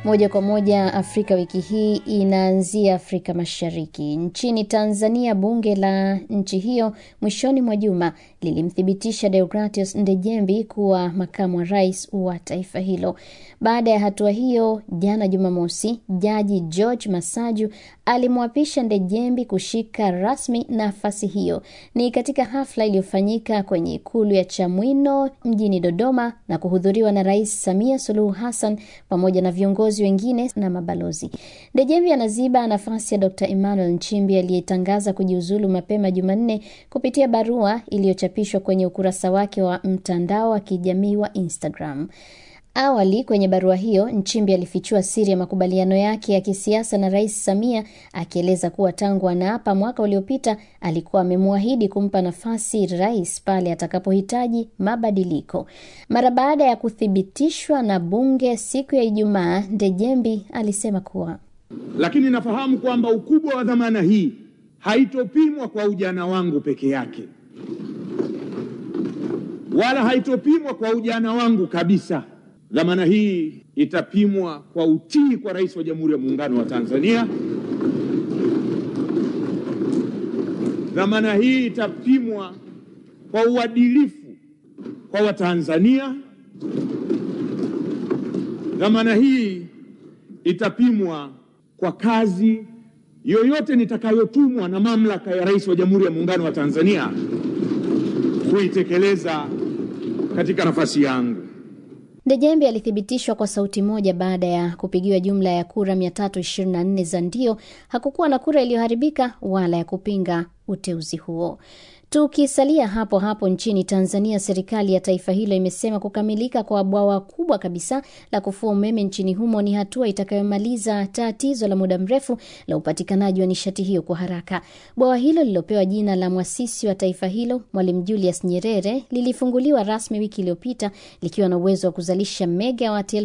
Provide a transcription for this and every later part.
Moja kwa moja Afrika wiki hii inaanzia Afrika Mashariki. Nchini Tanzania, bunge la nchi hiyo mwishoni mwa juma lilimthibitisha Deogratius Ndejembi kuwa makamu wa rais wa taifa hilo. Baada ya hatua hiyo, jana Jumamosi, jaji George Masaju alimwapisha Ndejembi kushika rasmi nafasi hiyo. Ni katika hafla iliyofanyika kwenye ikulu ya Chamwino mjini Dodoma na kuhudhuriwa na Rais Samia Suluhu Hassan pamoja na viongozi wengine na mabalozi. Ndejembi anaziba nafasi ya Dr. Emmanuel Nchimbi aliyetangaza kujiuzulu mapema Jumanne kupitia barua iliyochapishwa kwenye ukurasa wake wa mtandao wa kijamii wa Instagram. Awali kwenye barua hiyo Nchimbi alifichua siri ya makubaliano yake ya kisiasa na Rais Samia akieleza kuwa tangu anaapa mwaka uliopita alikuwa amemwahidi kumpa nafasi rais pale atakapohitaji mabadiliko. Mara baada ya kuthibitishwa na bunge siku ya Ijumaa, Ndejembi alisema kuwa lakini nafahamu kwamba ukubwa wa dhamana hii haitopimwa kwa ujana wangu peke yake, wala haitopimwa kwa ujana wangu kabisa. Dhamana hii itapimwa kwa utii kwa Rais wa Jamhuri ya Muungano wa Tanzania. Dhamana hii itapimwa kwa uadilifu kwa Watanzania. Dhamana hii itapimwa kwa kazi yoyote nitakayotumwa na mamlaka ya Rais wa Jamhuri ya Muungano wa Tanzania kuitekeleza katika nafasi yangu. Ndejembi alithibitishwa kwa sauti moja baada ya kupigiwa jumla ya kura 324 za ndio. Hakukuwa na kura iliyoharibika wala ya kupinga uteuzi huo. Tukisalia hapo hapo nchini Tanzania, serikali ya taifa hilo imesema kukamilika kwa bwawa kubwa kabisa la kufua umeme nchini humo ni hatua itakayomaliza tatizo la muda mrefu la upatikanaji wa nishati hiyo kwa haraka. Bwawa hilo lililopewa jina la mwasisi wa taifa hilo Mwalimu Julius Nyerere lilifunguliwa rasmi wiki iliyopita likiwa na uwezo wa kuzalisha megawati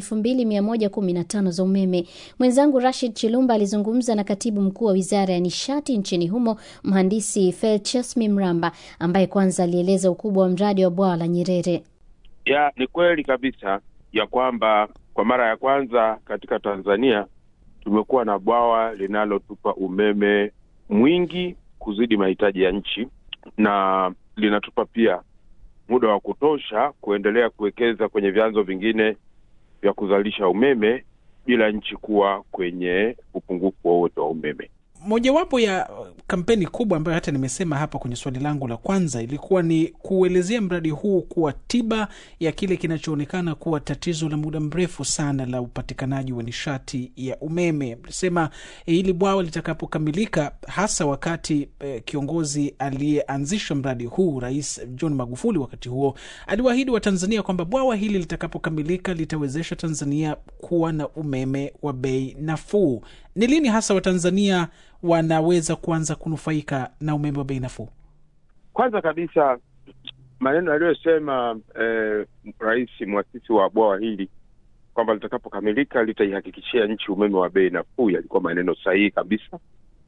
2115 za umeme. Mwenzangu Rashid Chilumba alizungumza na katibu mkuu wa wizara ya nishati nchini humo mhandisi Felchesmi Mramba ambaye kwanza alieleza ukubwa wa mradi wa bwawa la Nyerere. Ya, ni kweli kabisa ya kwamba kwa mara ya kwanza katika Tanzania tumekuwa na bwawa linalotupa umeme mwingi kuzidi mahitaji ya nchi na linatupa pia muda wa kutosha kuendelea kuwekeza kwenye vyanzo vingine vya kuzalisha umeme bila nchi kuwa kwenye upungufu wowote wa umeme. Mojawapo ya kampeni kubwa ambayo hata nimesema hapa kwenye swali langu la kwanza ilikuwa ni kuelezea mradi huu kuwa tiba ya kile kinachoonekana kuwa tatizo la muda mrefu sana la upatikanaji wa nishati ya umeme. Mlisema eh, hili bwawa litakapokamilika, hasa wakati eh, kiongozi aliyeanzisha mradi huu Rais John Magufuli wakati huo aliwaahidi Watanzania kwamba bwawa hili litakapokamilika litawezesha Tanzania kuwa na umeme wa bei nafuu. Ni lini hasa Watanzania wanaweza kuanza kunufaika na umeme wa bei nafuu? Kwanza kabisa maneno aliyosema eh, rais mwasisi wa bwawa hili kwamba litakapokamilika litaihakikishia nchi umeme wa bei nafuu yalikuwa maneno sahihi kabisa,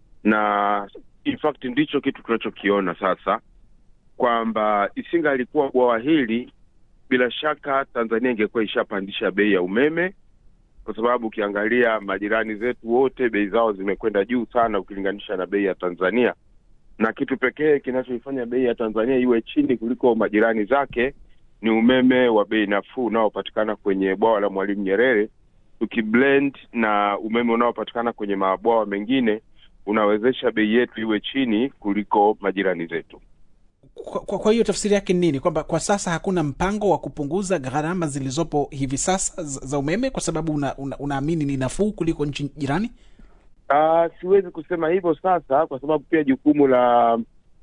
na in fact ndicho kitu tunachokiona sasa, kwamba isinga alikuwa bwawa hili, bila shaka Tanzania ingekuwa ishapandisha bei ya umeme kwa sababu ukiangalia majirani zetu wote bei zao zimekwenda juu sana ukilinganisha na bei ya Tanzania, na kitu pekee kinachoifanya bei ya Tanzania iwe chini kuliko majirani zake ni umeme wa bei nafuu unaopatikana kwenye bwawa la Mwalimu Nyerere. Tukiblend na umeme unaopatikana kwenye mabwawa mengine, unawezesha bei yetu iwe chini kuliko majirani zetu. Kwa, kwa, kwa hiyo tafsiri yake ni nini? Kwamba kwa sasa hakuna mpango wa kupunguza gharama zilizopo hivi sasa za za umeme kwa sababu unaamini una, unaamini ni nafuu kuliko nchi jirani? Uh, siwezi kusema hivyo sasa, kwa sababu pia jukumu la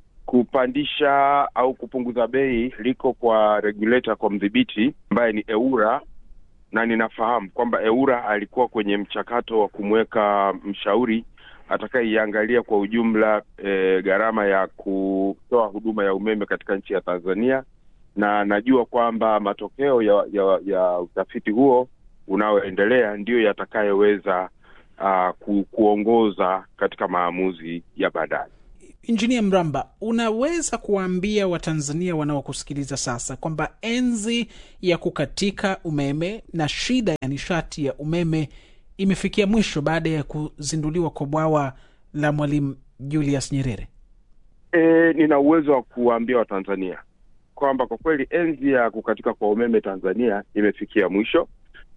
kupandisha au kupunguza bei liko kwa regulator, kwa mdhibiti ambaye ni EWURA, na ninafahamu kwamba EWURA alikuwa kwenye mchakato wa kumweka mshauri atakayeiangalia kwa ujumla e, gharama ya kutoa huduma ya umeme katika nchi ya Tanzania, na najua kwamba matokeo ya, ya, ya utafiti huo unaoendelea ndiyo yatakayoweza uh, ku, kuongoza katika maamuzi ya baadaye. Injinia Mramba, unaweza kuwaambia Watanzania wanaokusikiliza sasa kwamba enzi ya kukatika umeme na shida ya nishati ya umeme imefikia mwisho baada ya kuzinduliwa kwa bwawa la Mwalimu Julius Nyerere? E, nina uwezo wa kuwaambia Watanzania kwamba kwa kweli enzi ya kukatika kwa umeme Tanzania imefikia mwisho,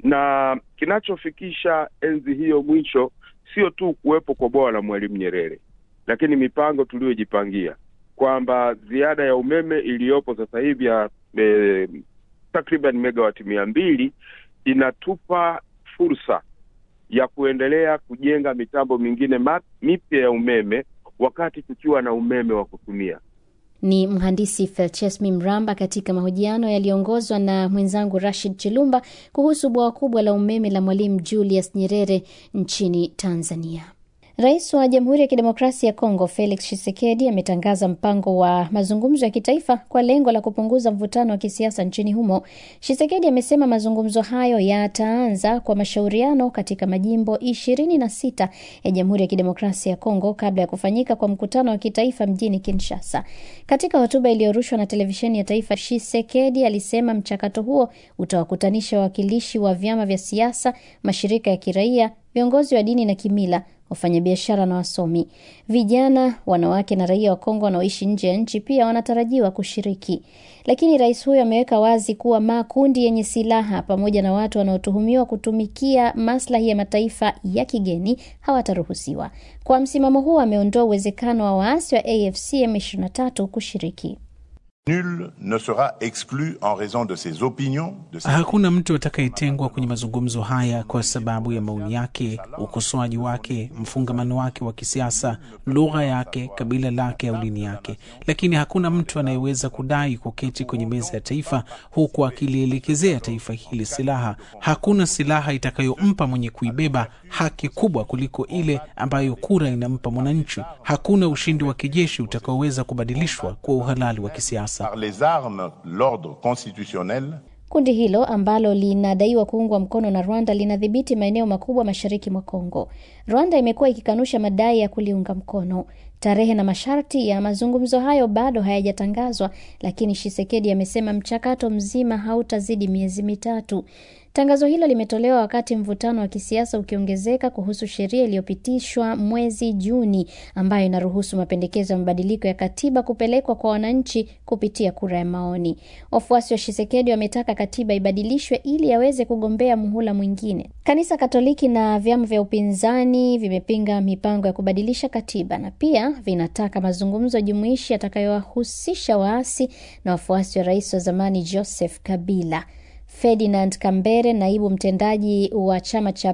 na kinachofikisha enzi hiyo mwisho sio tu kuwepo kwa bwawa la Mwalimu Nyerere, lakini mipango tuliyojipangia kwamba ziada ya umeme iliyopo sasa hivi ya e, takriban megawati mia mbili inatupa fursa ya kuendelea kujenga mitambo mingine mipya ya umeme wakati tukiwa na umeme wa kutumia. Ni mhandisi Felchesmi Mramba katika mahojiano yaliyoongozwa na mwenzangu Rashid Chilumba kuhusu bwawa kubwa la umeme la Mwalimu Julius Nyerere nchini Tanzania. Rais wa Jamhuri ya Kidemokrasia ya Kongo Felix Tshisekedi ametangaza mpango wa mazungumzo ya kitaifa kwa lengo la kupunguza mvutano wa kisiasa nchini humo. Tshisekedi amesema mazungumzo hayo yataanza kwa mashauriano katika majimbo ishirini na sita ya Jamhuri ya Kidemokrasia ya Kongo kabla ya kufanyika kwa mkutano wa kitaifa mjini Kinshasa. Katika hotuba iliyorushwa na televisheni ya taifa, Tshisekedi alisema mchakato huo utawakutanisha wawakilishi wa vyama vya siasa, mashirika ya kiraia, viongozi wa dini na kimila wafanyabiashara na wasomi. Vijana, wanawake na raia wa Kongo wanaoishi nje ya nchi pia wanatarajiwa kushiriki. Lakini rais huyo ameweka wazi kuwa makundi yenye silaha pamoja na watu wanaotuhumiwa kutumikia maslahi ya mataifa ya kigeni hawataruhusiwa. Kwa msimamo huo, ameondoa uwezekano wa waasi wa AFC M23 kushiriki. Nul ne sera exclu en raison de ses opinions, de ses... Hakuna mtu atakayetengwa kwenye mazungumzo haya kwa sababu ya maoni yake, ukosoaji wake, mfungamano wake wa kisiasa, lugha yake, kabila lake au dini yake. Lakini hakuna mtu anayeweza kudai kuketi kwenye meza ya taifa huku akilielekezea taifa hili silaha. Hakuna silaha itakayompa mwenye kuibeba haki kubwa kuliko ile ambayo kura inampa mwananchi. Hakuna ushindi wa kijeshi utakaoweza kubadilishwa kwa uhalali wa kisiasa. par les armes l'ordre constitutionnel Kundi hilo ambalo linadaiwa kuungwa mkono na Rwanda linadhibiti maeneo makubwa mashariki mwa Kongo. Rwanda imekuwa ikikanusha madai ya kuliunga mkono. Tarehe na masharti ya mazungumzo hayo bado hayajatangazwa, lakini Shisekedi amesema mchakato mzima hautazidi miezi mitatu. Tangazo hilo limetolewa wakati mvutano wa kisiasa ukiongezeka kuhusu sheria iliyopitishwa mwezi Juni ambayo inaruhusu mapendekezo ya mabadiliko ya katiba kupelekwa kwa wananchi kupitia kura ya maoni. Wafuasi wa Shisekedi wametaka katiba ibadilishwe ili aweze kugombea muhula mwingine. Kanisa Katoliki na vyama vya upinzani vimepinga mipango ya kubadilisha katiba na pia vinataka mazungumzo jumuishi yatakayowahusisha waasi na wafuasi wa rais wa zamani Joseph Kabila. Ferdinand Kambere, naibu mtendaji wa chama cha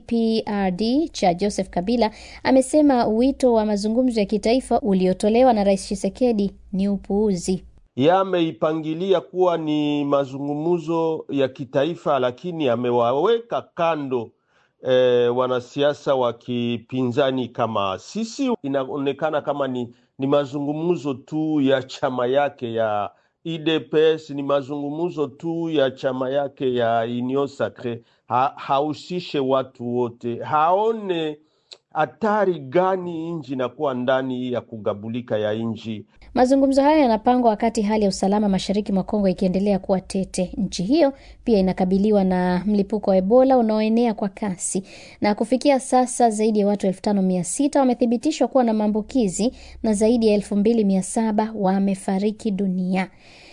PPRD cha Joseph Kabila, amesema wito wa mazungumzo ya kitaifa uliotolewa na Rais Tshisekedi ni upuuzi. Yameipangilia kuwa ni mazungumzo ya kitaifa, lakini amewaweka kando e, wanasiasa wa kipinzani kama sisi. Inaonekana kama ni, ni mazungumzo tu ya chama yake ya IDPS ni mazungumzo tu ya chama yake ya Union Sacre, ha, hahusishe watu wote, haone hatari gani nchi inakuwa ndani ya kugabulika ya nchi. Mazungumzo hayo yanapangwa wakati hali ya usalama mashariki mwa Kongo ikiendelea kuwa tete. Nchi hiyo pia inakabiliwa na mlipuko wa Ebola unaoenea kwa kasi, na kufikia sasa zaidi ya watu elfu tano mia sita wamethibitishwa kuwa na maambukizi na zaidi ya elfu mbili mia saba wamefariki dunia.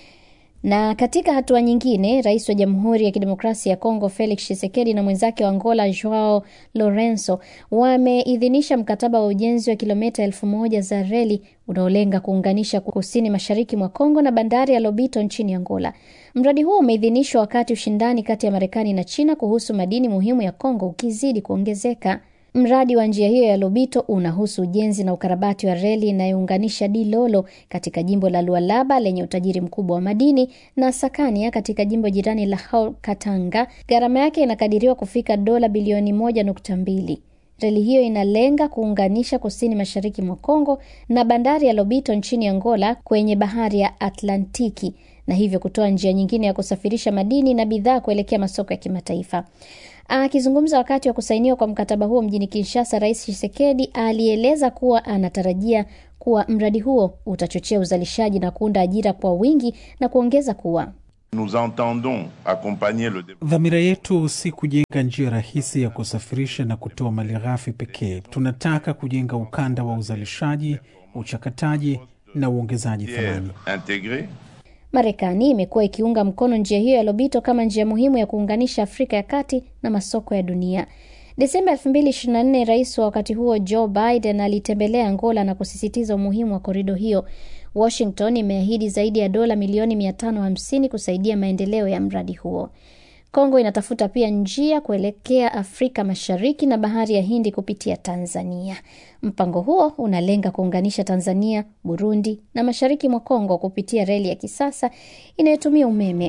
Na katika hatua nyingine, rais wa Jamhuri ya Kidemokrasia ya Kongo Felix Tshisekedi na mwenzake wa Angola Joao Lorenzo wameidhinisha mkataba wa ujenzi wa kilomita elfu moja za reli unaolenga kuunganisha kusini mashariki mwa Kongo na bandari ya Lobito nchini Angola. Mradi huo umeidhinishwa wakati ushindani kati ya Marekani na China kuhusu madini muhimu ya Kongo ukizidi kuongezeka. Mradi wa njia hiyo ya Lobito unahusu ujenzi na ukarabati wa reli inayounganisha Dilolo katika jimbo la Lualaba lenye utajiri mkubwa wa madini na Sakania katika jimbo jirani la Haut Katanga. Gharama yake inakadiriwa kufika dola bilioni moja nukta mbili. Reli hiyo inalenga kuunganisha kusini mashariki mwa Kongo na bandari ya Lobito nchini Angola kwenye bahari ya Atlantiki na hivyo kutoa njia nyingine ya kusafirisha madini na bidhaa kuelekea masoko ya kimataifa. Akizungumza wakati wa kusainiwa kwa mkataba huo mjini Kinshasa, Rais Tshisekedi alieleza kuwa anatarajia kuwa mradi huo utachochea uzalishaji na kuunda ajira kwa wingi na kuongeza kuwa Nous entendons accompagner le développement. Dhamira yetu si kujenga njia rahisi ya kusafirisha na kutoa malighafi pekee. Tunataka kujenga ukanda wa uzalishaji, uchakataji na uongezaji thamani. intégré Marekani imekuwa ikiunga mkono njia hiyo ya Lobito kama njia muhimu ya kuunganisha Afrika ya kati na masoko ya dunia. Desemba 2024 rais wa wakati huo Joe Biden alitembelea Angola na kusisitiza umuhimu wa korido hiyo. Washington imeahidi zaidi ya dola milioni 550 kusaidia maendeleo ya mradi huo. Kongo inatafuta pia njia kuelekea Afrika Mashariki na bahari ya Hindi kupitia Tanzania. Mpango huo unalenga kuunganisha Tanzania, Burundi na mashariki mwa Kongo kupitia reli ya kisasa inayotumia umeme.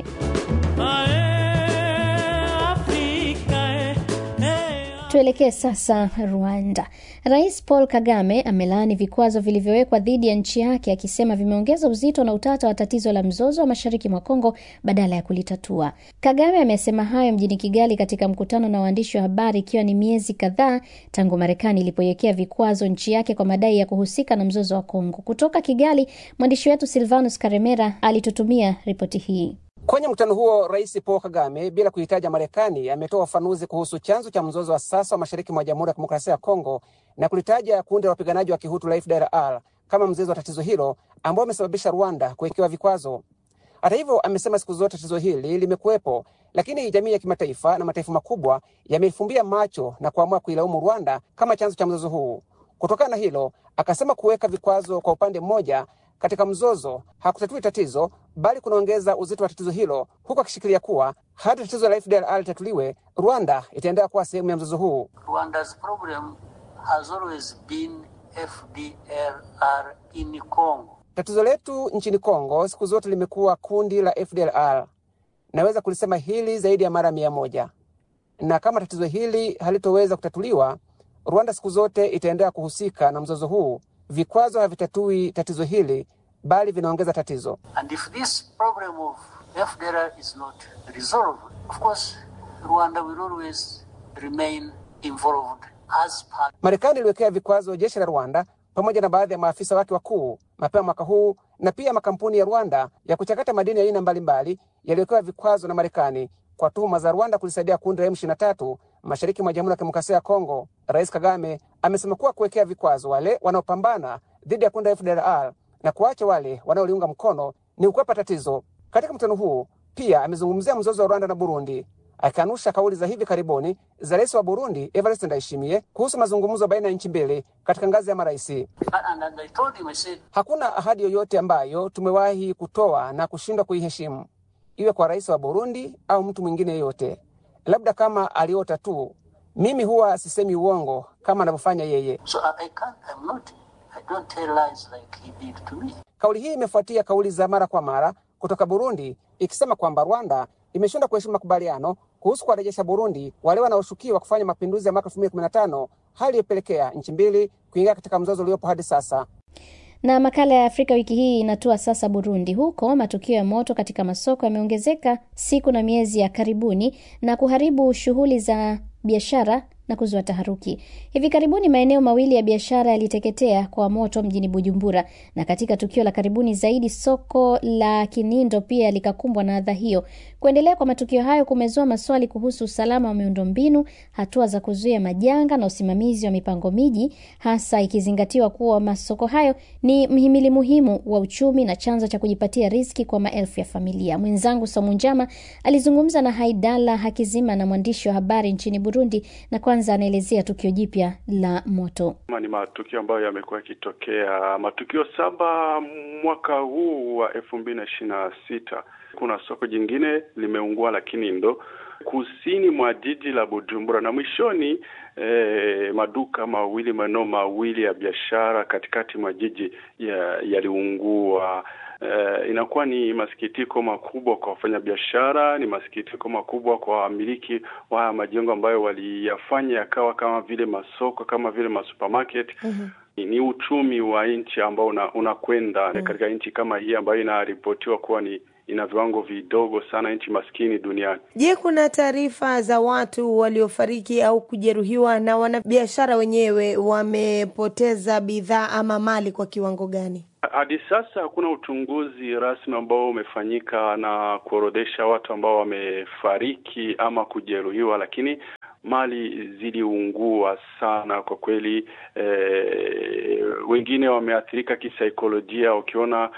Tuelekee sasa Rwanda. Rais Paul Kagame amelaani vikwazo vilivyowekwa dhidi ya nchi yake akisema vimeongeza uzito na utata wa tatizo la mzozo wa mashariki mwa Kongo badala ya kulitatua. Kagame amesema hayo mjini Kigali katika mkutano na waandishi wa habari ikiwa ni miezi kadhaa tangu Marekani ilipoiwekea vikwazo nchi yake kwa madai ya kuhusika na mzozo wa Kongo. Kutoka Kigali, mwandishi wetu Silvanus Karemera alitutumia ripoti hii. Kwenye mkutano huo, Rais Paul Kagame bila kuhitaja Marekani ametoa ufafanuzi kuhusu chanzo cha mzozo wa sasa wa mashariki mwa Jamhuri ya Kidemokrasia ya Kongo na kulitaja kundi la wapiganaji wa Kihutu la FDLR kama mzizi wa tatizo hilo ambao amesababisha Rwanda kuwekewa vikwazo. Hata hivyo, amesema siku zote tatizo hili limekuwepo, lakini jamii ya kimataifa na mataifa makubwa yameifumbia macho na kuamua kuilaumu Rwanda kama chanzo cha mzozo huu. Kutokana na hilo, akasema kuweka vikwazo kwa upande mmoja katika mzozo hakutatui tatizo bali kunaongeza uzito wa tatizo hilo, huku akishikilia kuwa hadi tatizo la FDLR litatuliwe, Rwanda itaendelea kuwa sehemu ya mzozo huu. Rwanda's problem has always been FDLR in Congo. Tatizo letu nchini Kongo siku zote limekuwa kundi la FDLR. Naweza kulisema hili zaidi ya mara mia moja, na kama tatizo hili halitoweza kutatuliwa, Rwanda siku zote itaendelea kuhusika na mzozo huu. Vikwazo havitatui tatizo hili bali vinaongeza tatizo. And if this problem of FDLR is not resolved, of course, Rwanda will always remain involved as part. Marekani iliwekea vikwazo jeshi la Rwanda pamoja na baadhi ya maafisa wake wakuu mapema mwaka huu, na pia makampuni ya Rwanda ya kuchakata madini ya aina mbalimbali yaliwekewa vikwazo na Marekani kwa tuhuma za Rwanda kulisaidia kundi la M23 mashariki mwa Jamhuri ya Kidemokrasia ya Kongo. Rais Kagame amesema kuwa kuwekea vikwazo wale wanaopambana dhidi ya kundi la FDLR na kuacha wale wanaoliunga mkono ni kukwepa tatizo. Katika mkutano huu pia amezungumzia mzozo wa Rwanda na Burundi, akikanusha kauli za hivi karibuni za rais wa Burundi Evariste Ndayishimiye kuhusu mazungumzo baina ya nchi mbili katika ngazi ya marais. And, and I told him, I said, Hakuna ahadi yoyote ambayo tumewahi kutoa na kushindwa kuiheshimu, iwe kwa rais wa Burundi au mtu mwingine yeyote, labda kama aliota tu. Mimi huwa sisemi uongo kama anavyofanya yeye. so I, I can't, I'm not, I don't tell lies like he did to me. Kauli hii imefuatia kauli za mara kwa mara kutoka Burundi ikisema kwamba Rwanda imeshindwa kuheshimu makubaliano kuhusu kuwarejesha Burundi wale wanaoshukiwa kufanya mapinduzi ya mwaka 2015, hali iliyopelekea nchi mbili kuingia katika mzozo uliopo hadi sasa. Na makala ya Afrika wiki hii inatua sasa Burundi. Huko matukio ya moto katika masoko yameongezeka siku na miezi ya karibuni na kuharibu shughuli za biashara na kuzua taharuki. Hivi karibuni maeneo mawili ya biashara yaliteketea kwa moto mjini Bujumbura, na katika tukio la karibuni zaidi soko la Kinindo pia likakumbwa na adha hiyo. Kuendelea kwa matukio hayo kumezua maswali kuhusu usalama wa miundombinu, hatua za kuzuia majanga na usimamizi wa mipango miji, hasa ikizingatiwa kuwa masoko hayo ni mhimili muhimu wa uchumi na chanzo cha kujipatia riziki kwa maelfu ya familia. Mwenzangu Somu Njama alizungumza na Haidala Hakizima na mwandishi wa habari nchini Burundi, na kwanza anaelezea tukio jipya la moto. Kama ni matukio ambayo yamekuwa yakitokea, matukio saba mwaka huu wa elfu mbili na ishirini na sita. Kuna soko jingine limeungua la Kinindo kusini mwa jiji la Bujumbura, na mwishoni eh, maduka mawili maeneo mawili ya biashara katikati mwa jiji yaliungua. Uh, inakuwa ni masikitiko makubwa kwa wafanyabiashara, ni masikitiko makubwa kwa wamiliki wa majengo ambayo waliyafanya yakawa kama vile masoko, kama vile masupermarket. mm-hmm. Ni uchumi wa nchi ambao unakwenda una mm-hmm. katika nchi kama hii ambayo inaripotiwa kuwa ni ina viwango vidogo sana, nchi maskini duniani. Je, kuna taarifa za watu waliofariki au kujeruhiwa na wanabiashara wenyewe wamepoteza bidhaa ama mali kwa kiwango gani? Hadi sasa hakuna uchunguzi rasmi ambao umefanyika na kuorodhesha watu ambao wamefariki ama kujeruhiwa, lakini mali ziliungua sana kwa kweli. Eh, wengine wameathirika kisaikolojia. Ukiona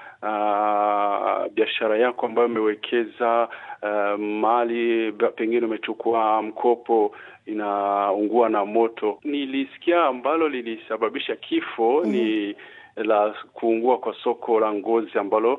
uh, biashara yako ambayo umewekeza uh, mali pengine umechukua mkopo inaungua na moto. Nilisikia ambalo lilisababisha kifo mm. ni la kuungua kwa soko la ngozi ambalo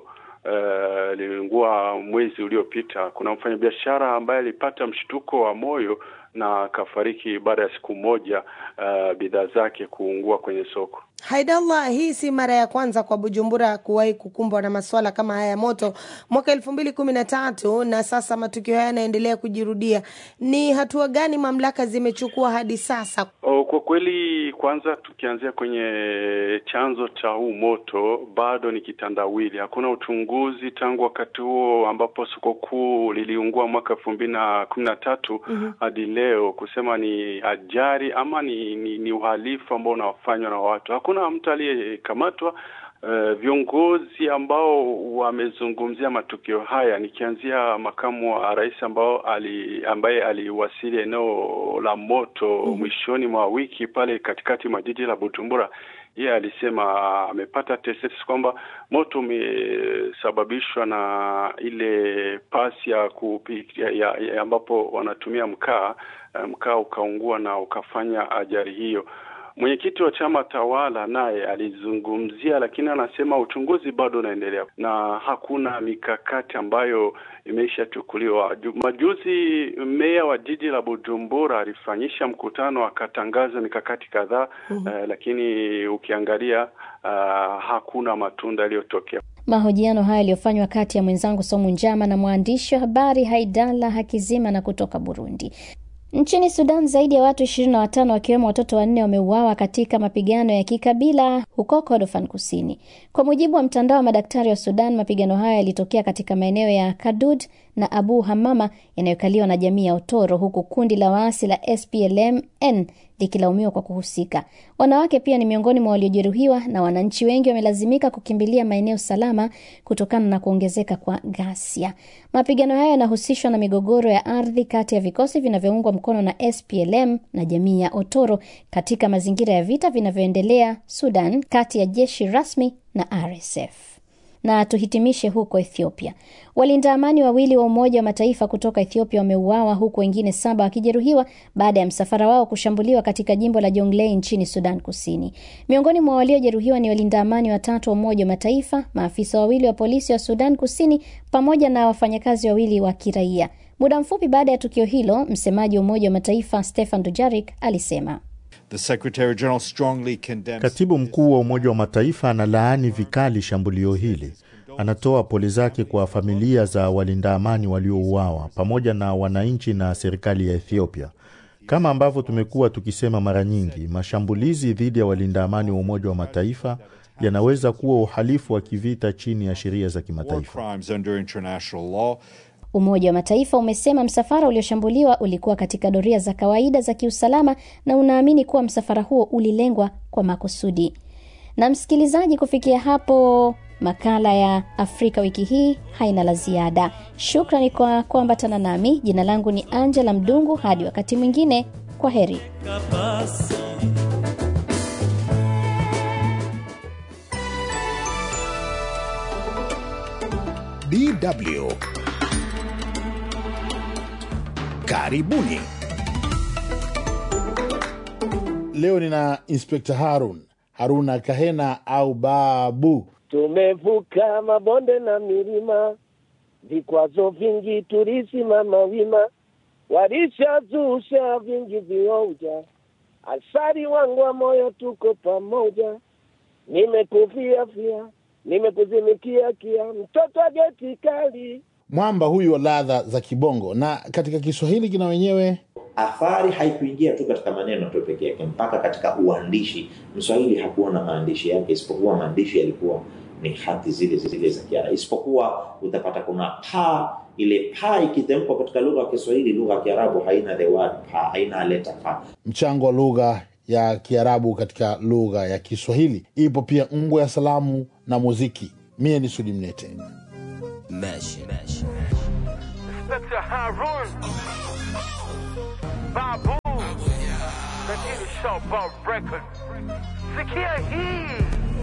uh, liliungua mwezi uliopita. Kuna mfanyabiashara ambaye alipata mshtuko wa moyo na akafariki baada ya siku moja uh, bidhaa zake kuungua kwenye soko. Haidallah, hii si mara ya kwanza kwa Bujumbura kuwahi kukumbwa na masuala kama haya ya moto. Mwaka elfu mbili kumi na tatu na sasa matukio haya yanaendelea kujirudia. Ni hatua gani mamlaka zimechukua hadi sasa? Oh, kwa kweli, kwanza tukianzia kwenye chanzo cha huu moto, bado ni kitandawili. Hakuna uchunguzi tangu wakati huo ambapo soko kuu liliungua mwaka elfu mbili na kumi na tatu hadi leo kusema ni ajali ama ni, ni, ni uhalifu ambao unafanywa na watu. Hakuna mtu aliyekamatwa. Uh, viongozi ambao wamezungumzia matukio haya, nikianzia makamu wa rais ambao ali, ambaye aliwasili eneo la moto mm -hmm. mwishoni mwa wiki pale katikati mwa jiji la Bujumbura, yeye alisema amepata tetesi kwamba moto umesababishwa na ile pasi ya kupikia ya, ya ambapo wanatumia mkaa, mkaa ukaungua na ukafanya ajali hiyo. Mwenyekiti wa chama tawala naye alizungumzia, lakini anasema uchunguzi bado unaendelea na hakuna mikakati ambayo imeshachukuliwa. Majuzi meya wa jiji la Bujumbura alifanyisha mkutano akatangaza mikakati kadhaa mm -hmm. uh, lakini ukiangalia uh, hakuna matunda yaliyotokea. Mahojiano haya yaliyofanywa kati ya mwenzangu Somu Njama na mwandishi wa habari Haidala Hakizima na kutoka Burundi. Nchini Sudan zaidi ya watu ishirini na watano wakiwemo watoto wanne wameuawa katika mapigano ya kikabila huko Kordofan Kusini. Kwa mujibu wa mtandao wa madaktari wa Sudan, mapigano hayo yalitokea katika maeneo ya Kadud na Abu Hamama yanayokaliwa na jamii ya Otoro, huku kundi la waasi la SPLM-N likilaumiwa kwa kuhusika. Wanawake pia ni miongoni mwa waliojeruhiwa na wananchi wengi wamelazimika kukimbilia maeneo salama kutokana na kuongezeka kwa ghasia. Mapigano hayo yanahusishwa na migogoro ya ardhi kati ya vikosi vinavyoungwa mkono na SPLM na jamii ya Otoro katika mazingira ya vita vinavyoendelea Sudan kati ya jeshi rasmi na RSF. Na tuhitimishe huko Ethiopia. Walinda amani wawili wa Umoja wa Mataifa kutoka Ethiopia wameuawa huku wengine saba wakijeruhiwa baada ya msafara wao kushambuliwa katika jimbo la Jonglei nchini Sudan Kusini. Miongoni mwa waliojeruhiwa ni walinda amani watatu wa Umoja wa Mataifa, maafisa wawili wa polisi wa Sudan Kusini pamoja na wafanyakazi wawili wa kiraia. Muda mfupi baada ya tukio hilo, msemaji wa Umoja wa Mataifa Stefan Dujarric alisema The Secretary General strongly condemns... Katibu mkuu wa Umoja wa Mataifa analaani vikali shambulio hili. Anatoa pole zake kwa familia za walinda amani waliouawa pamoja na wananchi na serikali ya Ethiopia. Kama ambavyo tumekuwa tukisema mara nyingi, mashambulizi dhidi ya walinda amani wa Umoja wa Mataifa yanaweza kuwa uhalifu wa kivita chini ya sheria za kimataifa. Umoja wa Mataifa umesema msafara ulioshambuliwa ulikuwa katika doria za kawaida za kiusalama na unaamini kuwa msafara huo ulilengwa kwa makusudi. Na msikilizaji, kufikia hapo makala ya Afrika wiki hii haina la ziada. Shukrani kwa kuambatana nami. Jina langu ni Angela Mdungu. Hadi wakati mwingine, kwa heri. DW Karibuni. Leo nina Inspekta Harun Haruna Kahena au Babu. Tumevuka mabonde na milima, vikwazo vingi tulisimama wima, walishazusha vingi vioja, asari wangu wa moyo, tuko pamoja, nimekufia fia, nimekuzimikia kia, mtoto wa geti kali Mwamba huyu wa ladha za kibongo, na katika Kiswahili kina wenyewe athari haikuingia tu katika maneno tu peke yake, mpaka katika uandishi. Mswahili hakuwa na maandishi yake, isipokuwa maandishi yalikuwa ni hati zile zile za Kiarabu, isipokuwa utapata kuna pa. Ile pa ikitamkwa katika lugha ya Kiswahili, lugha ya Kiarabu haina the word pa, haina leta pa. Mchango wa lugha ya Kiarabu katika lugha ya Kiswahili. Ipo pia ngwe ya salamu na muziki. Mie ni Sudi Mnete. Mesh. Mesh. Inspector Harun Babu Lakini Showboat Record Sikia hii